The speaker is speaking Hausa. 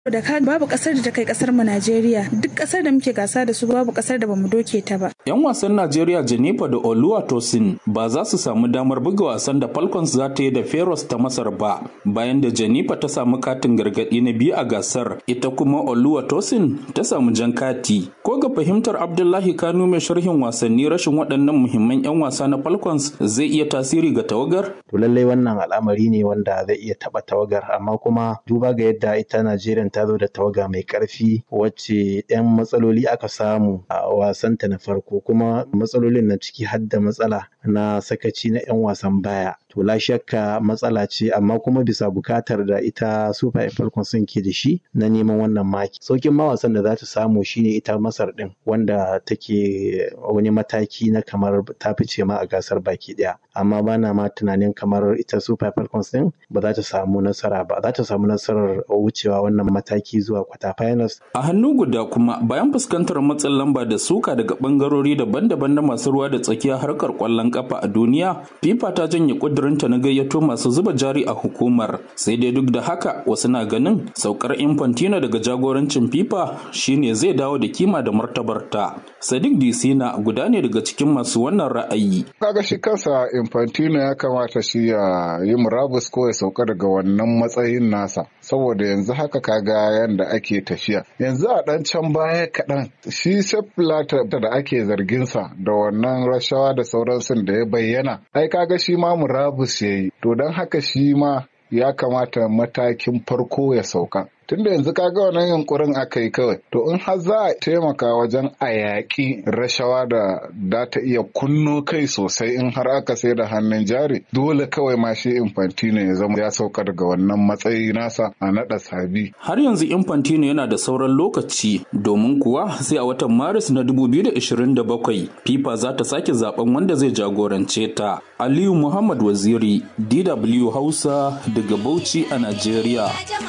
da ka babu kasar da ta kai kasar mu Najeriya duk kasar da muke gasa da su babu kasar da bamu doke ta ba. Yan wasan Najeriya Jennifer da Oluwatosin ba za su samu damar buga wasan da Falcons za ta yi da Feroz ta Masar ba bayan da Jennifer ta samu katin gargadi na biyu a gasar ita kuma Oluwatosin ta samu jan kati. Ko ga fahimtar Abdullahi Kanu mai sharhin wasanni rashin waɗannan muhimman 'yan wasa na Falcons zai iya tasiri ga tawagar? To lallai wannan al'amari ne wanda zai iya taɓa tawagar amma kuma duba ga yadda ita Najeriya ta zo da tawaga mai ƙarfi wacce 'yan matsaloli aka samu a wasanta na farko kuma matsalolin na ciki har da matsala na sakaci na 'yan wasan baya to la shakka matsala ce amma kuma bisa bukatar da ita super falcons sun ke da shi na neman wannan maki saukin mawasan da za ta samu shine ita masar din wanda take wani mataki na kamar ta fice ma a gasar baki daya amma bana ma tunanin kamar ita super falcons din ba za ta samu nasara ba za ta samu nasarar wucewa wannan mataki zuwa kwata finals a hannu guda kuma bayan fuskantar matsin lamba da suka daga bangarori daban-daban na masu ruwa da tsakiya harkar kwallon kafa a duniya fifa ta janye kudurinta na gayyato masu zuba jari a hukumar sai dai duk da haka wasu na ganin saukar infantino daga jagorancin fifa shine zai dawo da kima da martabarta sadiq disina guda ne daga cikin masu wannan ra'ayi kaga shi kansa infantino ya kamata shi ya yi murabus ko ya sauka daga wannan matsayin nasa saboda yanzu haka kaga yanda ake tafiya yanzu a dan can baya kaɗan shi seplata da ake zarginsa da wannan rashawa da sauransu da ya bayyana ai kaga shi ma murabus ya yi to don haka shi ma ya kamata matakin farko ya sauka tunda yanzu kaga wannan yunkurin aka yi kawai to in har za a taimaka wajen a yaƙi rashawa da da ta iya kunno kai sosai in har aka sai da hannun jari dole kawai ma shi infantino ya zama ya sauka daga wannan matsayi nasa a naɗa sabi har yanzu infantino yana da sauran lokaci domin kuwa sai a watan maris na 2027 fifa za ta sake zaben wanda zai jagorance ta aliyu muhammad waziri dw hausa daga bauchi a najeriya